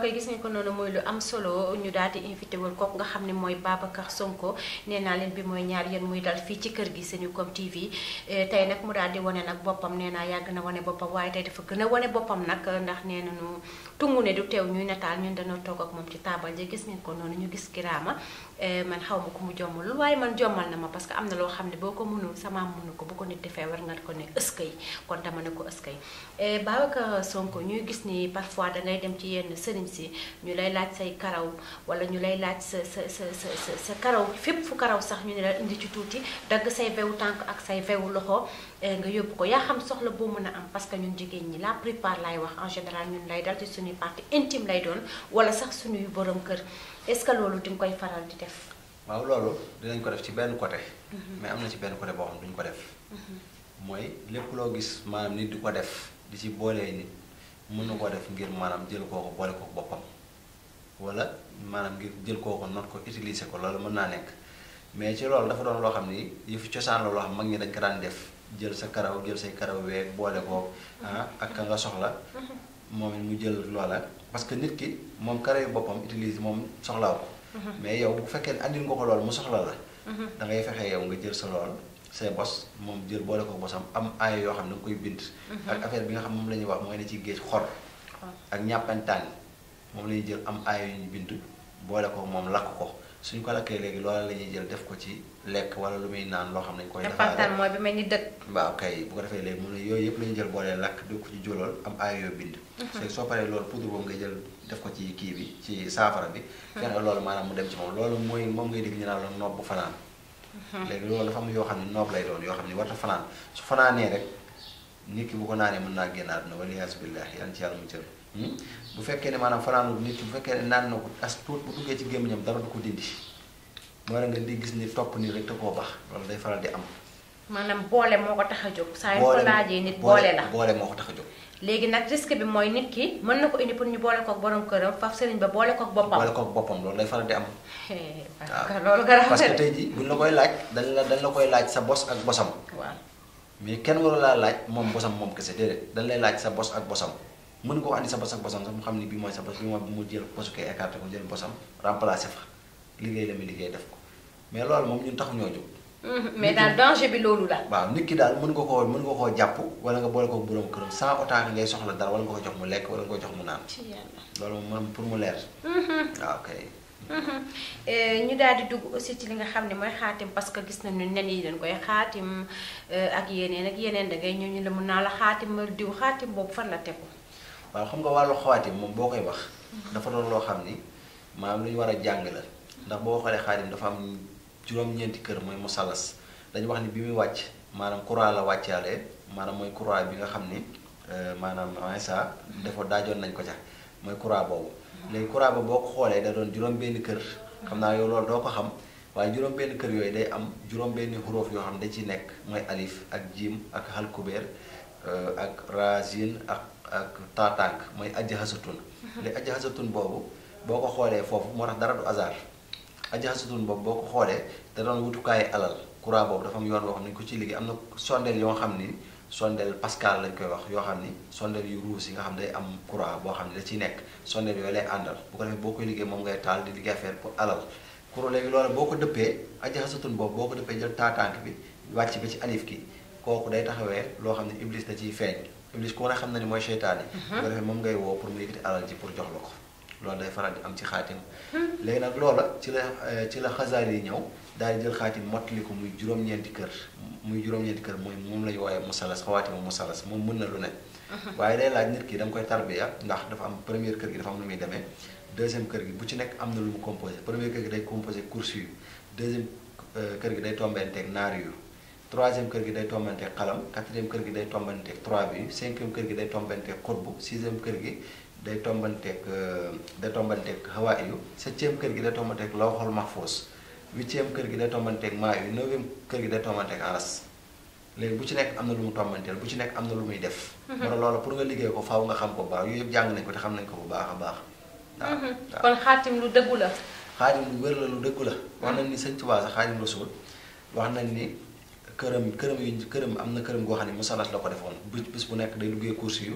mbokk yi gis ngeen ko noonu muy lu am solo ñu daal di invité wul kooku nga xam ne mooy Babacar Sonko nee naa leen bi mooy ñaar yéen muy dal fii ci kër gi Senucom TV tey nag mu daal di wane nag boppam nee naa yàgg na wane boppam waaye tey dafa gën a wane boppam nag ndax nee nañu tungu ne du teew ñuy nataal ñun dañoo toog ak moom ci taabal ji gis ngeen ko noonu ñu gis kiraama man xaw ma ko mu jommalul waaye man jommal na ma parce que am na loo xam ne boo ko mënul sama mënu ko bu ko nit defee war nga ko ne ëskay kon dama ne ko ëskay Babacar Sonko ñuy gis ni parfois dangay dem ci yenn sëriñ si ñu lay laaj say karaw wala ñu lay laaj sa sa sa sa sa karaw fépp fu karaw sax ñu ne la indi ci tuuti dagg say vewu tànk ak say vewu loxo nga yóbbu ko yaa xam soxla boo mën a am parce que ñun jigéen ñi la plupart lay wax en général ñun lay dal ci suñuy partie intime lay doon wala sax suñuy borom kër est-ce que loolu di nga koy faral di def. waaw loolu dinañ ko def ci benn côté. mais am na ci benn côté boo xam duñ ko def. mooy lépp loo gis maanaam nit di ko def di ci boolee nit mën na koo def ngir maanaam jël koo ko boole ko boppam wala maanaam ngir jël koo ko not ko utiliser ko loolu mën naa nekk mais ci loolu dafa doon loo xam ni yëfu cosaan la loo xam mag ñi dañ ko daan def jël sa karaw jël say karaw weeg boole ko ah ak ka nga soxla moom it mu jël loola parce que nit ki moom karaw boppam utilise moom soxlaaw ko mais yow bu fekkee ne andil nga ko loolu mu soxla la da ngay fexe yow nga jël sa lool say bos moom jël boole ko bosam am aaya yoo xam ne nga koy bind ak affaire bi nga xam moom la ñuy wax mooy ne ci géej xor ak ñàppantaan moom la ñuy jël am aaya yu ñu bind boole ko moom lakk ko suñ ko lakkee léegi loola la ñuy jël def ko ci lekk wala lu muy naan loo xam ne dañ koy ñàppantaan mooy bi mel ni dëkk waaw kay bu ko defee léegi mu ne yooyu yëpp la ñuy jël boole lakk def ko ci jolool am aaya yoo bind soo paree loolu poudre boobu nga jël def ko ci kii bi ci saafara bi fexe loolu maanaam mu dem ci moom loolu mooy moom ngay dégg ñu naan la noob bu fanaan léegi loolu dafa am yoo xam ne noob lay doon yoo xam ne warta fanaan su fanaanee rek nit ki bu ko naanee mën naa génn àdduna wala yaasu billahi yàlla ci yàlla mu cër bu fekkee ne maanaam fanaanul nit ki bu fekkee ne naan na ko as tuut bu duggee ci gémmiñam dara du ko dindi moo la nga di gis ni topp nii rek te koo baax loolu day faral di am maanaam boole moo ko tax a jóg saa yu ko laajee nit boole la boole moo ko tax a jóg léegi nag risque bi mooy nit ki mën na ko indi pour ñu boole kook borom këram faf sëriñ ba boole kook boppam boole kook boppam loolu day faral di am waaw loolu garaaw parce que tey jii buñ la koy laaj dañ la dañ la koy laaj sa bos ak bosam waaw mais kenn waru laa laaj moom bosam moom kese déedéet dañ lay laaj sa bos ak bosam mën nga ko andi sa bos ak bosam sax mu xam ni bii mooy sa bos bi mooy bu mu jël bosu koy écarté ko jël bosam remplacé fa liggéey la muy liggéey def ko mais loolu moom ñun taxu ñoo jóg mais daal danger bi loolu la. waaw nit ki daal mën nga koo mën nga koo jàpp wala nga boole ko borom këram sans autant que ngay soxla dara wala nga ko jox mu lekk wala nga ko jox mu naan. ci yàlla. loolu moom pour mu leer. waaw kay. ñu daal di dugg aussi ci li nga xam ne mooy xaatim parce que gis nañu nen yi dañ koy xaatim ak yeneen ak yeneen da ngay ñëw ñu la mun naa la xaatim diw xaatim boobu fan la tegu. waaw xam nga wàllu xaatim moom boo koy wax. dafa doon loo xam ni maanaam lu ñu war a jàng la ndax boo xoolee xaatim dafa am. juróom-ñeenti kër mooy musalas dañu wax ni bi muy wàcc maanaam croix la wàccaale maanaam mooy croix bi nga xam ni maanaam Isa dafa daajoon nañ ko ca mooy croix boobu léegi croix ba boo ko xoolee da doon juróom-benni kër xam naa yow loolu doo ko xam waaye juróom-benni kër yooyu day am juróom-benni xuróof yoo xam ne da ci nekk mooy alif ak jiim ak halkubeer ak razin ak ak taatànk mooy ajja xasatun léegi ajja xasatun boobu boo ko xoolee foofu moo tax dara du hasard ajaxasutun boobu boo ko xoolee da doon wutukaayu alal courant boobu dafa am yoon boo xam ne ñu ko ci liggéey am na sondeel yoo xam ni sondeel pascal lañ koy wax yoo xam ni sondeel yu ruus yi nga xam ne day am courant boo xam ne da ciy nekk sondeel yooyu lay àndal bu ko defee boo koy liggéey moom ngay taal di liggéey affaire pour alal courant léegi loolu boo ko dëppee ajaxasutun boobu boo ko dëppee jël taatànk bi wàcc ba ci alif ki kooku day taxawee loo xam ne iblis da ciy feeñ iblis ku ne xam na ni mooy seytaan yi bu ko defee moom ngay woo pour mu yëkkati alal ji pour jox la ko loolu day faral di am ci xaatim léegi nag loola ci la ci la xasaar yi ñëw daal di jël xaatim mottali ko muy juróom-ñeenti kër muy juróom-ñeenti kër mooy moom la ñu woowee musalas xawaatimu musalas moom mën na lu ne waaye day laaj nit ki da nga koy tarbiya ndax dafa am première kër gi dafa am lu muy demee deuxième kër gi bu ci nekk am na lu mu composé première kër gi day composé course yu deuxième kër gi day tombenteeg naar yu troisième kër gi day tombanteeg xalam quatrième kër gi day tombanteeg trois bi cinquième kër gi day tombanteeg xutbu sixième kër gi day tombanteeg day tombanteeg hawaa yu septième kër gi day tombanteeg lawxol mahfuus huitième kër gi day tombanteeg maa yu neuvième kër gi day tombanteeg aras léegi bu ci nekk am na lu mu tombanteel bu ci nekk am na lu muy def moo tax loolu pour nga liggéey ko faaw nga xam ko bu baax yooyu yëpp jàng nañ ko te xam nañ ko bu baax a baax waaw kon xaatim lu dëggu la xaatim lu wér la lu dëggu la wax nañ ni sëñ Tuubaa sax xaatim rasul wax nañ ni këram këram yu këram am na këram goo xam ne musalas la ko defoon bis bis bu nekk day duggee course yu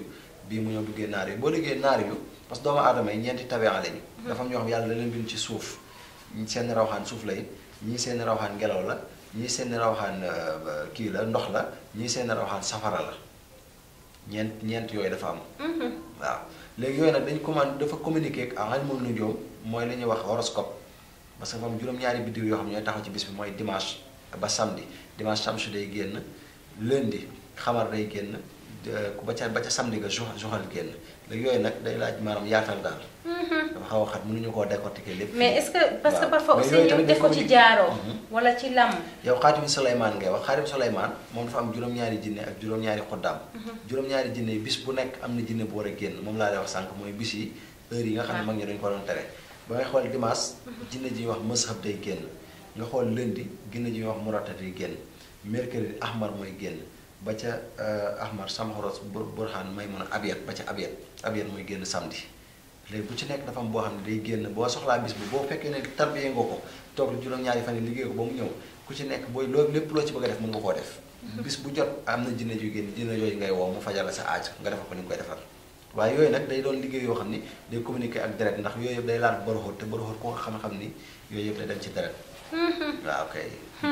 bii mu ñëw duggee naar yu boo liggéey naar yu parce que doomu aadama yi ñeenti tabia lañu dafa am ñoo xam yàlla da leen bind ci suuf ñi seen rawxaan suuf lay ñii seen rawxaan ngelaw la ñii seen rawxaan kii la ndox la ñii seen rawxaan safara la ñeent ñeent yooyu dafa am waaw léegi yooyu nag dañ commande dafa communiquer ak ilmul nujuum mooy li ñuy wax horoscope parce que moom juróom-ñaari biddiw yoo xam ne ñooy taxaw ci bis bi mooy dimanche ba samedi dimanche samsu day génn lundi xamar day génn ba ca ba ca samedi nga joxal génn léegi yooyu nag day laaj maanaam yaatal daal dafa xaw a xat mënuñu koo décortiquer lépp mais est-ce que parce que parfois aussi ñu def ko ci jaaroo wala ci lam yow xaatimi Souleymane ngay wax xaatimi Souleymane moom dafa am juróom-ñaari jinne ak juróom-ñaari xoddaam juróom-ñaari jinne yi bis bu nekk am na jinne bu war a génn moom laa lay wax sànq mooy bis yi heure yi nga xam ne mag ñi dañu ko doon tere ba ngay xool dimanche jinne ji ñuy wax mëshab day génn nga xool lundi jinne ji ñuy wax murata day génn mercredi ahmar mooy génn ba ca ahmar samxoros burhan may mun a abiyat ba ca abiyat abiyat mooy génn samedi léegi bu ci nekk dafa am boo xam ne day génn boo soxlaa bis bi boo fekkee ne tarbiyee nga ko toog juróom-ñaari fan yi liggéey ko ba mu ñëw ku ci nekk booy loolu lépp loo ci bëgg a def mën nga koo def bis bu jot am na jinne ju génn jinne yooyu ngay woo mu fajal la sa aaj nga defal ko ni nga koy defal waaye yooyu nag day doon liggéey yoo xam ni day communiquer ak deret ndax yooyu yëpp day laal boroxóot te boroxóot ko xam-xam ni yooyu yëpp day dem ci deret waaw kay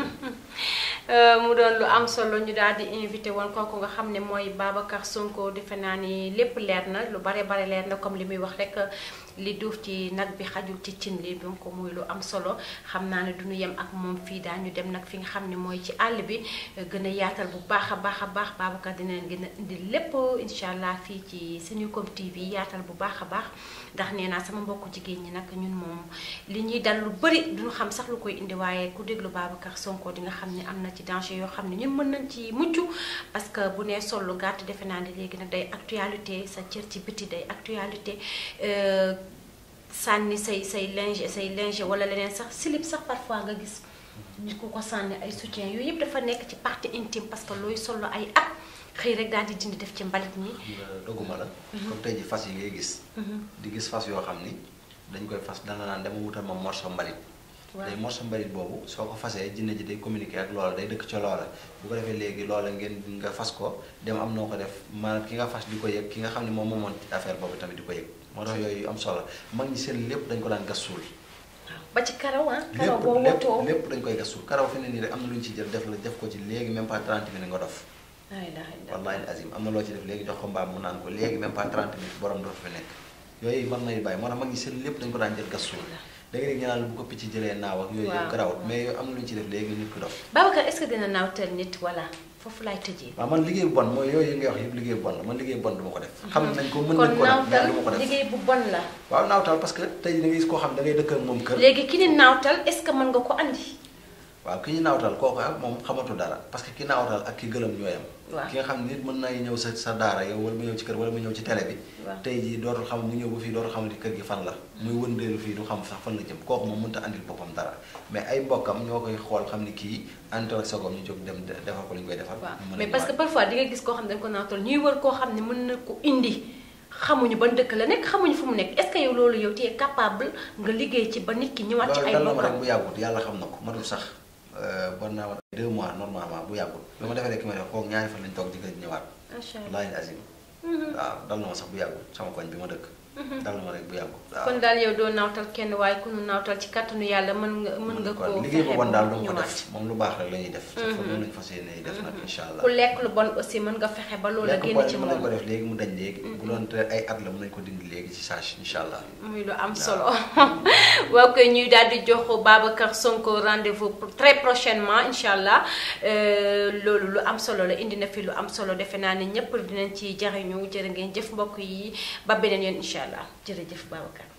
mu doon lu am solo ñu daal di invité woon kooku nga xam ne mooy Babacar Sonko defe naa ni lépp leer na lu bare bare leer na comme li muy wax rek li duuf ci nag bi xajul ci cin li donc muy lu am solo xam naa ne duñu yem ak moom fii daañu dem nag fi nga xam ne mooy ci àll bi gën a yaatal bu baax a baax a baax Babacar dina leen gën a indi lépp incha allah fii ci Senucom TV yaatal bu baax a baax ndax nee naa sama mbokku jigéen ñi nag ñun moom li ñuy dal lu bëri duñu xam sax lu koy indi waaye ku déglu Babacar Sonko di nga xam ne am na ci danger yoo xam ne ñun mën nañ ci mucc parce que bu nee sol lu gàtt defe naa ne léegi nag day actualité sa cër ci biti day actualité sànni say say linge say linge wala leneen sax slip sax parfois nga gis ñu ko ko sànni ay soutien yooyu yëpp dafa nekk ci partie intime parce que looy solo ay at xëy rek daal di dindi def ci mbalit ñi doguma la comme tey ji fas yi ngay gis di gis fas yoo xam ni dañ koy fas dana naan dama wutal ma morso mbalit day morso mbalit boobu soo ko fasee jinne ji day communiquer ak loola day dëkk ca loola bu ko defee léegi loola ngeen nga fas ko dem am noo ko def maanaam ki nga fas di ko yëg ki nga xam ne moom moomoon affaire boobu tamit di ko yëg moo tax yooyu am solo mag ñi seen lépp dañ ko daan gas suul ba ci karaw ah karaw boo lépp wotoo lépp dañ koy gas suul karaw fi ne nii rek am na lu ñu ci jël def la def ko ci léegi même pas 30 minutes nga dof la ilaha illallah wallahi azim am na loo ci def léegi jox ko mbaam mu naan ko léegi même pas 30 minutes borom dootu fi nekk yooyu mën nay bàyyi moo tax mag ñi seen lépp dañ ko daan jël gas suul da nga dégg ñu naan bu ko picc jëlee naaw ak yooyu yëpp garawut mais yooyu am na lu ñu ci def léegi nit ko dof Babacar est-ce que dina naawtal nit voilà foofu laay tëjee waaw man liggéey bu bon mooy yooyu ngay wax yëpp liggéey bu bon la man liggéey bu bon du ma ko def xam nañ ko mën kon nañ ko def mais naawtal du ma ko def liggéey bu bon la waaw naawtal parce que tey da ngay gis koo xam da ngay dëkk ak moom kër léegi ki ni naawtal est-ce que mën nga ko andi waaw ki ñu naawtal kooku ak moom xamatu dara parce que ki naawtal ak ki gëlëm ñooyam waaw ki nga xam ne nit mën nay ñëw sa sa daara yow wala mu ñëw ci kër wala mu ñëw ci télé bi waaw tey jii dootul xam mu ñëw ba fii dootul xamante kër gi fan la muy wëndeelu fii du xam sax fan la jëm kooku moom mënta andil boppam dara mais ay mbokkam ñoo koy xool xam ni kii àndal ak sagom ñu jóg dem de- defal ko li ñu koy defal waaw mu mën a mais parce que ñëwaat. parfois di nga gis koo xam ne dañ ko naawtal ñuy wër koo xam ne mën na ko indi xamuñu ban dëkk la nekk xamuñu fu mu nekk est-ce que yow loolu yow tu es capable nga liggéey ci ba nit ki ñëwaat ci loolu ay dal na ma rek bokkam bu yàggut yàlla xam na ko matul sax bon naa ma deux mois normalement bu yàggut bi ma defee rek ki ma def kooku ñaari fan lañ toog di ko ñëwaat macha allah wallaahi azim waaw dal na ma sax bu yàggut sama koñ bi ma dëkk dal na ma rek bu yàggut waaw kon daal yow doo naawtal kenn waaye ku nu naawtal ci kattanu yàlla mën nga mën nga kon koo liggéey bu fexe bon ba daal mu du ma ko ñëwaat. def moom lu baax rek la ñuy def sa fa moom lañu fas yéene def nag incha allah ku lekk lu bon aussi mën nga fexe ba loolu la lekk génn boole ci mën nañ ko moom def léegi mu dañ léegi bu doon te ay at la mën nañ ko dindi léegi ci saage incha allah muy lu am solo waaw koy ñuy daal di jox Babacar Sonko rendez-vous pour très prochainement incha allah Euh, loolu lu am solo la indi na fi lu am solo defe naa ne ñëpp dinañ ci jariñu jërë ngeen jëf mbokk yi ba beneen yoon incha allah jërëjëf Babacar